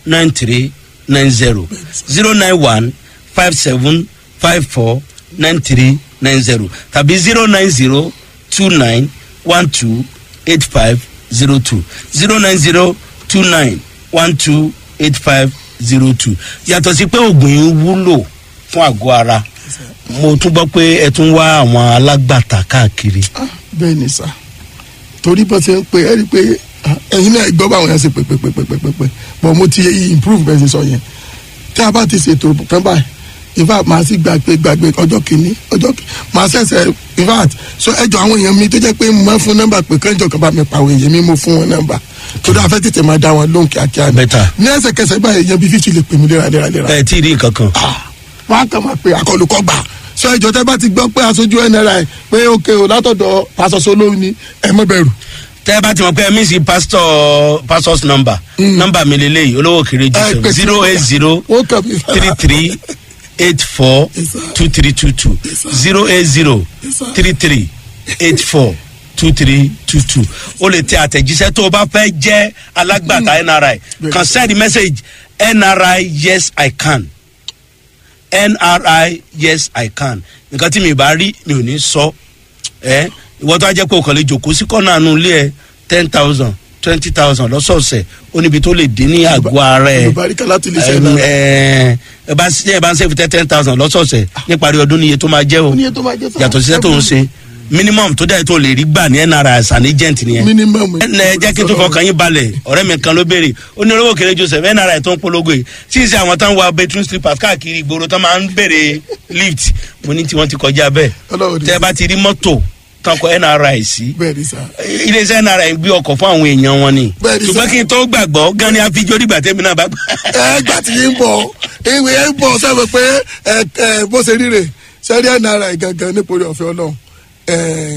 nine three nine zero zero nine one five seven five four nine three nine zero tàbí zero nine zero two nine one two eight five zero two zero nine zero two nine one two eight five zero two yàtọ̀ sí pé oògùn yìí wúlò fún àgọ́ ara mo tún gbọ́ pé ẹ tún wá àwọn alágbàtà káàkiri. bẹ́ẹ̀ ni sà torí bó ṣe ń pe ẹ́ rí i pé ah, ẹ̀yin náà gbọ́ báwọn yẹn ṣe pé pé pé pé pé pé pé but mo ti improve bẹ́ẹ̀ ṣe sọ yẹn tí a bá ti ṣètò kan báyìí in fact màá sì gbàgbé gbàgbé ọjọ́ kìíní ọjọ́ kìíní màá ṣẹ̀ṣẹ̀ in fact so ẹjọ́ àwọn èèyàn mi tó jẹ́ pé mo máa fún nọ́mbà pé kánjọ kan bá mi pa àwọn èèyàn mi mo fún wọn nọ́mbà torí a fẹ́ tètè máa dá wọn lóhùn kíákíá ni Better. ní ẹsẹ̀kẹsẹ̀ báyìí èèyàn bíi fífi lè pè mí léraléraléra ẹ tí ì rí nǹkan kan. wọn á kàn máa pe àkọlùkọ gbà sọ ìjọ tẹ bá ti gbọ́ pé aṣojú nri pé òkè o látọ̀dọ̀ pásọsọ lóhùn ni ẹ mọ bẹ̀rù. tẹ́ ẹ bá ti mọ̀ pé ẹ mí sí pastor pastor's number number mi lélẹ́yìí olówó kiri Ẹ jù pèsè- zero eight zero ó kàn mí three three eight four Yes, sir. two three two two Yes, sir. zero eight zero Yes, sir. three three eight four two three two two o lè tẹ àtẹ̀jíṣẹ́ tó o bá fẹ́ jẹ́ alágbàtà nri Yes, kan sir. send message nri yes i can nri yes i can nǹkan tí mi bá rí mi ò ní sọ ẹ ìwọ tó a jẹ́ pé o kàn lè jòkó sí kọ́nà àánú ilé ẹ ten thousand twenty thousand lọ́sọ̀ọ̀sẹ̀ ó níbi tó lè dín ní àgọ́ ara ẹ olùbáríkà láti lè ṣe Ẹm, náà. ẹ ẹ bá ṣe ẹ bá ń ṣe fìtẹ́ ten thousand lọ́sọ̀ọ̀sẹ̀ níparí ọdún níye tó máa jẹ́ o ní ètò máa jẹ́ sáà. yàtọ̀ síṣẹ́ tó ń ṣe minimum tó dẹ̀ tó lè rí gbà ní nra as an agent nìyẹn minimum. ẹ ẹ jẹ́ kí n tún fọkàn yín balẹ̀ ọ̀rẹ́ mi kan ló béèrè ó ní olówó kéré joseph nra tó ń polongo yìí tí ì ṣe àwọn tó ń wa bedroom slippers káàkiri ìgboro tó máa ń béèrè lift mo ní tí wọ́n ti kọjá bẹ́ẹ̀ Ọlọ́run ní tẹ́ ẹ bá ti rí mọ́tò tán kọ nra sí bẹ́ẹ̀ ni sà. iléeṣẹ́ nra gbé ọkọ̀ fún àwọn èèyàn wọn ni Bẹ́ẹ̀ ni ṣùgbọ́n sir. kí n tó gbàgbọ́ gan ni àfijọ́ dìgbà tẹ́mi náà bá gbà. ẹ gbà tí yín bọ̀ ìwé yẹn bọ̀ sẹ́wọ̀n pé ẹ ẹ bó ṣe ríre sẹ́rí nri gangan nípòrí ọ̀fẹ́ ọlọ́run ẹ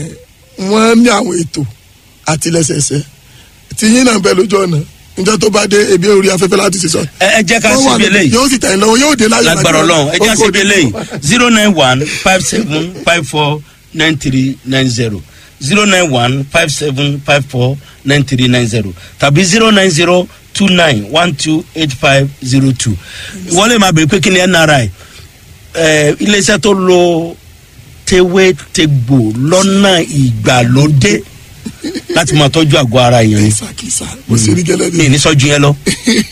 wọ́n ní àwọn ètò àtìlẹ́sẹsẹ tí yín náà bẹ lójú ọ̀nà níjọ́ tó bá dé ebi orí afẹ́fẹ́ láti ṣe sọ. ẹ ẹ jẹ́ ká Wọ́n wà síbi lójú- eléyìí yóò sì tẹ̀yìn lọ́wọ́ yóò dé láyọ̀ lágbára lágbára. ọlọ́run ẹ jẹ́ Ó kò síbi ní- eléyìí zero nine one five seven five four nine three nine zero zero nine one five seven five four nine three nine zero tàbí zero nine zero two nine one two eight five zero two wọ́n lè máa bèrè pé kí ni nri ẹ iléeṣẹ́ tó lo tewétegbò lọ́nà ìgbàlódé láti máa tọ́jú àgọ́ ara èèyàn ni kìsà kìsà mo ṣe rí gẹ́lẹ́ mi ní. ní sọ́jú yẹn lọ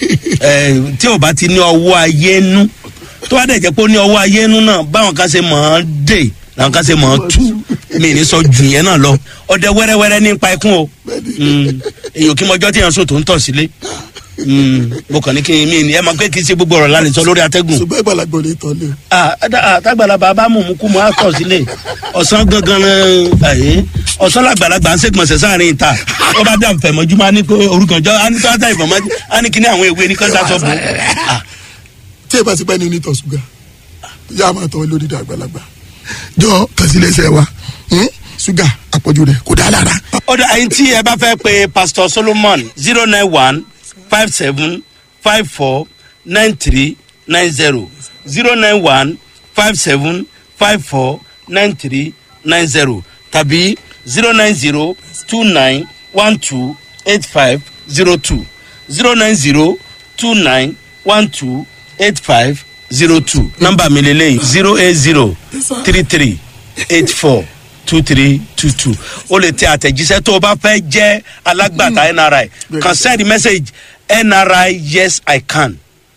ẹ tí o bá ti ní ọwọ́ ayé nú tó bá dẹ̀ jẹ́ pé ó ní ọwọ́ ayé nú náà báwọn kan ṣe mọ̀ ọ́n dè làwọn kan ṣe mọ̀ ọ́n tú mi ní sọ́jú yẹn náà lọ ọdẹ wẹ́rẹ́wẹ́rẹ́ nípa ikún o Mm, èyàn kí mọjọ́ tí yẹn sùn tó ń tọ̀ sílé Mm, mo kàn ní kí n mi ní ẹ máa pé kí n ṣe gbogbo ọ̀rọ̀ lálẹ́ sọ lórí atẹ́gùn ṣùgbọ́n ìgbàlagbọ̀ lè tọ́ lé. ah ah, tágbàlagbà bá mú mú kú mọ́ àtọ̀ sílé ọ̀sán gangan ẹ̀ ọ̀sán làgbàlagbà ń ṣègbọ̀nsẹ̀ sáàrin ìta ó bá dà fẹ̀mọ́júmọ́ á ní pé orúkọ jọ á ní tó á dà ìfọ̀mọ́jú á ní kíní àwọn ewé ní kọ́ńtà sọ bò ah tí ẹ bá ti pẹ́ ní onítọ̀ ṣúgà yá a máa tọ́ lórí ìdá àgbàlagbà jọ kàsílẹ̀ṣẹ̀ wa hmm? ṣúgà àpọ̀jù rẹ̀ kò dá lára. ọ̀dọ̀ àyìn tí ẹ bá fẹ́ pe pastor solomon zero nine one five seven five four nine three nine zero zero nine one five seven five four nine three nine zero tàbí zero nine zero two nine one two eight five zero two zero nine zero two nine one two eight five zero two nọ́mbà mi lélẹ́yìn zero eight zero three three eight four two three two two o lè tẹ àtẹ̀jíṣẹ́ tó o bá fẹ́ jẹ́ alágbàtà nri kan send message nri yes i can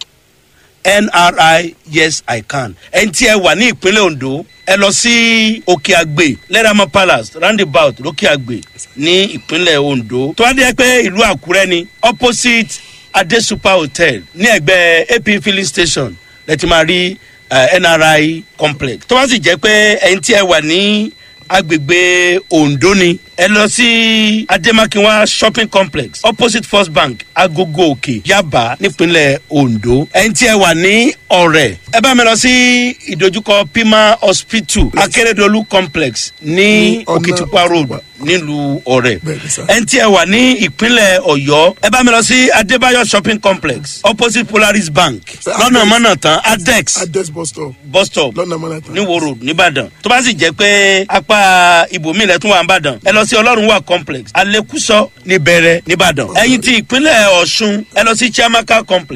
nri yes i can ẹni tí ẹ wà ní ìpínlẹ̀ ondo ẹ lọ sí òkè àgbè lẹ́ràmọ́ palace roundabout lókè àgbè ní ìpínlẹ̀ ondo tó wá dé pé ìlú àkúrẹ́ ni opposite adesupa hotel ní ẹgbẹ́ ap filling station lẹ́tí máa rí eh, nri complex tó wá sì jẹ́ pé ẹni tí ẹ wà ní agbègbè ondo ni ẹ lọ sí ademakinwa shopping complex opposite first bank agogo òkè yaba nípínlẹ̀ ondo ẹni tí ẹ wà ní ọ̀rẹ́ ẹ bá mi lọ sí ìdojúkọ pima hospital akérèdọ́lù complex ní Ní ọ̀nà òkìtìpá road nílùú ọ̀rẹ́ Bẹ́ẹ̀ni sir. ẹni tí ẹ wà ní ìpínlẹ̀ ọ̀yọ́ ẹ bá mi lọ sí adébáyọ̀ shopping complex opposite polaris bank Sir, lọ́nà Adex. mọ́nà tán adex adex bus stop bus stop lọ́nà mọ́nàtà. ní wo road nìbàdàn tó bá sì jẹ́ pé apá ibòmíì lẹ́tún wà nìbàdàn ẹ lọ sí ọlọ́run wà complex alekuso níbẹ̀rẹ̀ nìbàdàn ẹ̀yìn ti ìpínlẹ̀ ọ̀ṣun ẹ lọ sí chiamaka complex.